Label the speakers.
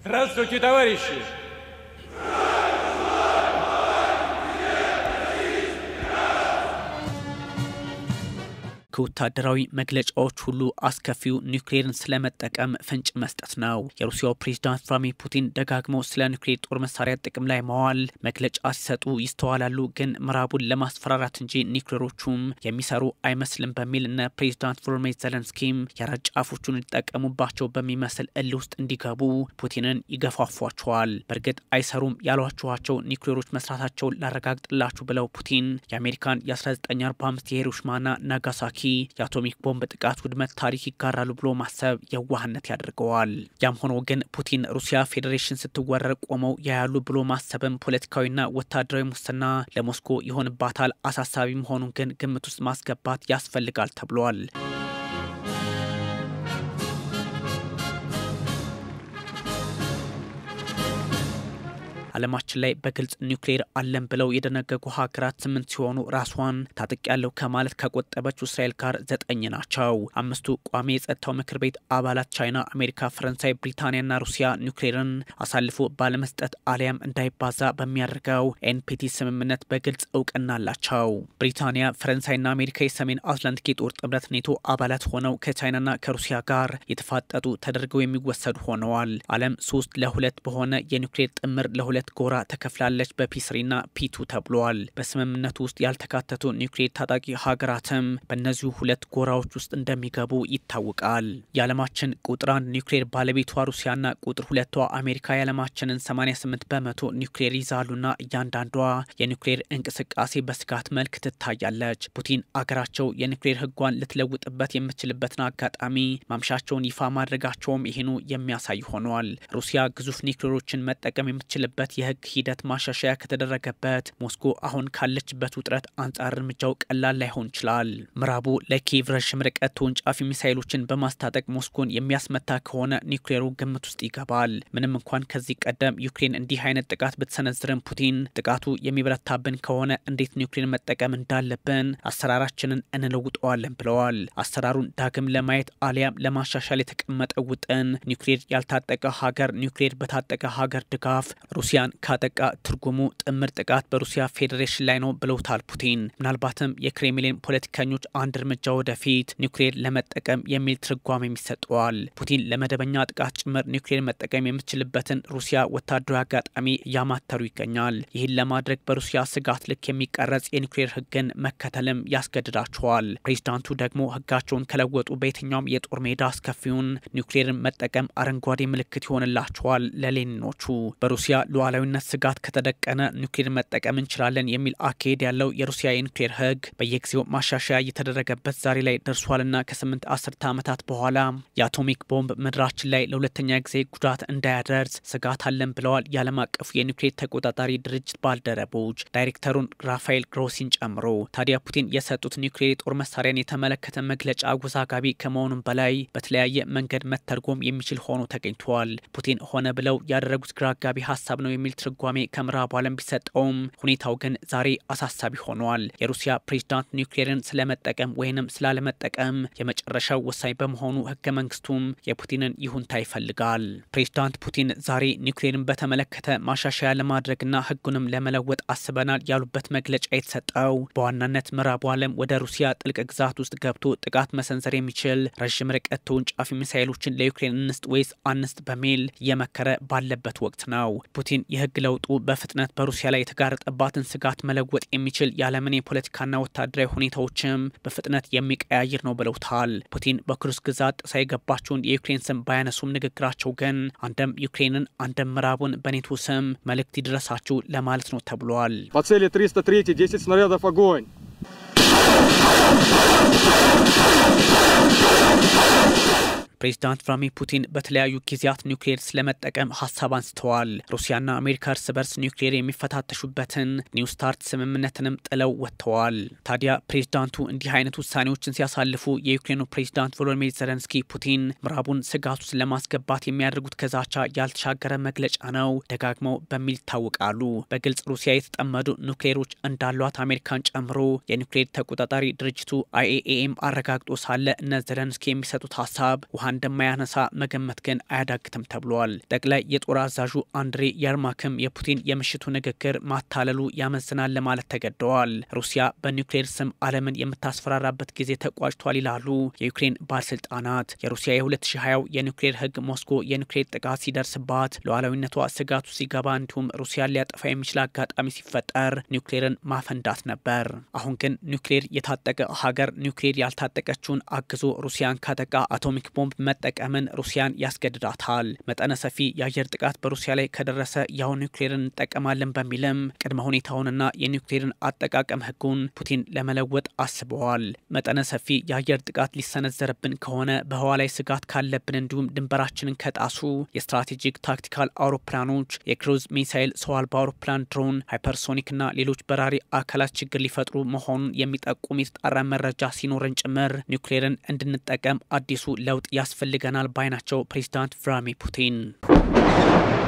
Speaker 1: Здравствуйте, товарищи!
Speaker 2: ከወታደራዊ መግለጫዎች ሁሉ አስከፊው ኒውክሌርን ስለመጠቀም ፍንጭ መስጠት ነው። የሩሲያው ፕሬዝዳንት ቭላድሚር ፑቲን ደጋግመው ስለ ኒውክሌር ጦር መሳሪያ ጥቅም ላይ መዋል መግለጫ ሲሰጡ ይስተዋላሉ። ግን ምዕራቡን ለማስፈራራት እንጂ ኒውክሌሮቹም የሚሰሩ አይመስልም በሚል እነ ፕሬዝዳንት ቮሎዲሚር ዘለንስኪም የረጅ ጫፎቹን ሊጠቀሙባቸው በሚመስል እል ውስጥ እንዲገቡ ፑቲንን ይገፋፏቸዋል። በእርግጥ አይሰሩም ያሏችኋቸው ኒውክሌሮች መስራታቸውን ላረጋግጥላችሁ ብለው ፑቲን የአሜሪካን የ1945 የሂሮሺማና ናጋሳኪ የአቶሚክ ቦምብ ጥቃት ውድመት ታሪክ ይጋራሉ ብሎ ማሰብ የዋህነት ያደርገዋል። ያም ሆኖ ግን ፑቲን ሩሲያ ፌዴሬሽን ስትወረር ቆመው ያያሉ ብሎ ማሰብም ፖለቲካዊና ወታደራዊ ሙስና ለሞስኮ ይሆንባታል። አሳሳቢ መሆኑን ግን ግምት ውስጥ ማስገባት ያስፈልጋል ተብሏል። ዓለማችን ላይ በግልጽ ኒውክሌር አለን ብለው የደነገጉ ሀገራት ስምንት ሲሆኑ ራሷን ታጥቅ ያለው ከማለት ከቆጠበችው እስራኤል ጋር ዘጠኝ ናቸው። አምስቱ ቋሚ የጸጥታው ምክር ቤት አባላት ቻይና፣ አሜሪካ፣ ፈረንሳይ፣ ብሪታንያና ሩሲያ ኒውክሌርን አሳልፎ ባለመስጠት አሊያም እንዳይባዛ በሚያደርገው ኤንፒቲ ስምምነት በግልጽ እውቅና አላቸው። ብሪታንያ፣ ፈረንሳይና አሜሪካ የሰሜን አትላንቲክ የጦር ጥምረት ኔቶ አባላት ሆነው ከቻይናና ከሩሲያ ጋር የተፋጠጡ ተደርገው የሚወሰዱ ሆነዋል። ዓለም ሶስት ለሁለት በሆነ የኒውክሌር ጥምር ለሁለት ጎራ ተከፍላለች። በፒስሪና ፒቱ ተብሏል። በስምምነቱ ውስጥ ያልተካተቱ ኒውክሌር ታጣቂ ሀገራትም በእነዚሁ ሁለት ጎራዎች ውስጥ እንደሚገቡ ይታወቃል። የዓለማችን ቁጥር አንድ ኒውክሌር ባለቤቷ ሩሲያና ቁጥር ሁለቷ አሜሪካ የዓለማችንን 88 በመቶ ኒውክሌር ይዛሉና እያንዳንዷ የኒውክሌር እንቅስቃሴ በስጋት መልክ ትታያለች። ፑቲን አገራቸው የኒውክሌር ሕጓን ልትለውጥበት የምትችልበትን አጋጣሚ ማምሻቸውን ይፋ ማድረጋቸውም ይህኑ የሚያሳይ ሆኗል። ሩሲያ ግዙፍ ኒውክሌሮችን መጠቀም የምትችልበት የህግ ሂደት ማሻሻያ ከተደረገበት ሞስኮ አሁን ካለችበት ውጥረት አንጻር እርምጃው ቀላል ላይሆን ይችላል። ምዕራቡ ለኪየቭ ረዥም ርቀት ተወንጫፊ ሚሳይሎችን በማስታጠቅ ሞስኮን የሚያስመታ ከሆነ ኒውክሌሩ ግምት ውስጥ ይገባል። ምንም እንኳን ከዚህ ቀደም ዩክሬን እንዲህ አይነት ጥቃት ብትሰነዝርም ፑቲን ጥቃቱ የሚበረታብን ከሆነ እንዴት ኒውክሌር መጠቀም እንዳለብን አሰራራችንን እንለውጠዋለን ብለዋል። አሰራሩን ዳግም ለማየት አሊያም ለማሻሻል የተቀመጠ ውጥን ኒውክሌር ያልታጠቀ ሀገር ኒውክሌር በታጠቀ ሀገር ድጋፍ ሩሲያን ካጠቃ ትርጉሙ ጥምር ጥቃት በሩሲያ ፌዴሬሽን ላይ ነው ብለውታል ፑቲን። ምናልባትም የክሬምሊን ፖለቲከኞች አንድ እርምጃ ወደፊት ኒውክሌር ለመጠቀም የሚል ትርጓሜ ይሰጠዋል። ፑቲን ለመደበኛ ጥቃት ጭምር ኒውክሌር መጠቀም የምትችልበትን ሩሲያ ወታደራዊ አጋጣሚ እያማተሩ ይገኛል። ይህን ለማድረግ በሩሲያ ስጋት ልክ የሚቀረጽ የኒውክሌር ሕግን መከተልም ያስገድዳቸዋል። ፕሬዚዳንቱ ደግሞ ሕጋቸውን ከለወጡ በየትኛውም የጦር ሜዳ አስከፊውን ኒውክሌርን መጠቀም አረንጓዴ ምልክት ይሆንላቸዋል ለሌኒኖቹ በሩሲያ ሉዓላዊነት ስጋት ከተደቀነ ኒውክሌር መጠቀም እንችላለን የሚል አካሄድ ያለው የሩሲያ የኒውክሌር ህግ በየጊዜው ማሻሻያ እየተደረገበት ዛሬ ላይ ደርሷልና ከስምንት አስርተ ዓመታት በኋላ የአቶሚክ ቦምብ ምድራችን ላይ ለሁለተኛ ጊዜ ጉዳት እንዳያደርስ ስጋት አለን ብለዋል የዓለም አቀፉ የኒውክሌር ተቆጣጣሪ ድርጅት ባልደረቦች ዳይሬክተሩን ራፋኤል ግሮሲን ጨምሮ። ታዲያ ፑቲን የሰጡት ኒውክሌር የጦር መሳሪያን የተመለከተ መግለጫ አወዛጋቢ ከመሆኑም በላይ በተለያየ መንገድ መተርጎም የሚችል ሆኖ ተገኝቷል። ፑቲን ሆነ ብለው ያደረጉት ግራ አጋቢ ሀሳብ ነው የሚል ትርጓሜ ከምዕራቡ ዓለም ቢሰጠውም ሁኔታው ግን ዛሬ አሳሳቢ ሆኗል። የሩሲያ ፕሬዝዳንት ኒውክሌርን ስለመጠቀም ወይንም ስላለመጠቀም የመጨረሻው ወሳኝ በመሆኑ ህገ መንግስቱም የፑቲንን ይሁንታ ይፈልጋል። ፕሬዝዳንት ፑቲን ዛሬ ኒውክሌርን በተመለከተ ማሻሻያ ለማድረግና ህጉንም ለመለወጥ አስበናል ያሉበት መግለጫ የተሰጠው በዋናነት ምዕራቡ ዓለም ወደ ሩሲያ ጥልቅ ግዛት ውስጥ ገብቶ ጥቃት መሰንዘር የሚችል ረዥም ርቀት ተወንጫፊ ሚሳይሎችን ለዩክሬን እንስጥ ወይስ አንስጥ በሚል እየመከረ ባለበት ወቅት ነው። ፑቲን የህግ ለውጡ በፍጥነት በሩሲያ ላይ የተጋረጠባትን ስጋት መለወጥ የሚችል የዓለምን የፖለቲካና ወታደራዊ ሁኔታዎችም በፍጥነት የሚቀያይር ነው ብለውታል። ፑቲን በክሩስ ግዛት ጥሳ የገባቸውን የዩክሬን ስም ባያነሱም ንግግራቸው ግን አንድም ዩክሬንን አንድም ምዕራቡን በኔቶ ስም መልእክት ይድረሳችሁ ለማለት ነው ተብሏል።
Speaker 3: По цели 303 10 снарядов огонь.
Speaker 2: ፕሬዚዳንት ቭላድሚር ፑቲን በተለያዩ ጊዜያት ኒውክሌር ስለመጠቀም ሀሳብ አንስተዋል። ሩሲያና አሜሪካ እርስ በርስ ኒውክሌር የሚፈታተሹበትን ኒው ስታርት ስምምነትንም ጥለው ወጥተዋል። ታዲያ ፕሬዚዳንቱ እንዲህ አይነት ውሳኔዎችን ሲያሳልፉ የዩክሬኑ ፕሬዚዳንት ቮሎዲሚር ዘለንስኪ ፑቲን ምዕራቡን ስጋት ውስጥ ለማስገባት የሚያደርጉት ከዛቻ ያልተሻገረ መግለጫ ነው ደጋግመው በሚል ይታወቃሉ። በግልጽ ሩሲያ የተጠመዱ ኒውክሌሮች እንዳሏት አሜሪካን ጨምሮ የኒውክሌር ተቆጣጣሪ ድርጅቱ አይኤኤኤም አረጋግጦ ሳለ እነ ዘለንስኪ የሚሰጡት ሀሳብ ውሃ እንደማያነሳ መገመት ግን አያዳግትም ተብሏል። ጠቅላይ የጦር አዛዡ አንድሬ የርማክም የፑቲን የምሽቱ ንግግር ማታለሉ ያመዝናል ለማለት ተገደዋል። ሩሲያ በኒውክሌር ስም ዓለምን የምታስፈራራበት ጊዜ ተቋጭቷል ይላሉ የዩክሬን ባለስልጣናት። የሩሲያ የ2020 የኒውክሌር ህግ ሞስኮ የኒውክሌር ጥቃት ሲደርስባት ሉዓላዊነቷ ስጋቱ ሲገባ እንዲሁም ሩሲያን ሊያጠፋ የሚችል አጋጣሚ ሲፈጠር ኒውክሌርን ማፈንዳት ነበር። አሁን ግን ኒውክሌር የታጠቀ ሀገር ኒውክሌር ያልታጠቀችውን አግዞ ሩሲያን ካጠቃ አቶሚክ ቦምብ መጠቀምን ሩሲያን ያስገድዳታል። መጠነ ሰፊ የአየር ጥቃት በሩሲያ ላይ ከደረሰ ያው ኒውክሌርን እንጠቀማለን በሚልም ቅድመ ሁኔታውንና የኒውክሌርን አጠቃቀም ህጉን ፑቲን ለመለወጥ አስበዋል። መጠነ ሰፊ የአየር ጥቃት ሊሰነዘርብን ከሆነ በህዋ ላይ ስጋት ካለብን እንዲሁም ድንበራችንን ከጣሱ የስትራቴጂክ ታክቲካል አውሮፕላኖች፣ የክሩዝ ሚሳይል፣ ሰው አልባ አውሮፕላን፣ ድሮን፣ ሃይፐርሶኒክና ሌሎች በራሪ አካላት ችግር ሊፈጥሩ መሆኑን የሚጠቁም የተጣራ መረጃ ሲኖረን ጭምር ኒውክሌርን እንድንጠቀም አዲሱ ለውጥ ያስፈልገናል ባይ ናቸው ፕሬዚዳንት ቭላድሚር ፑቲን።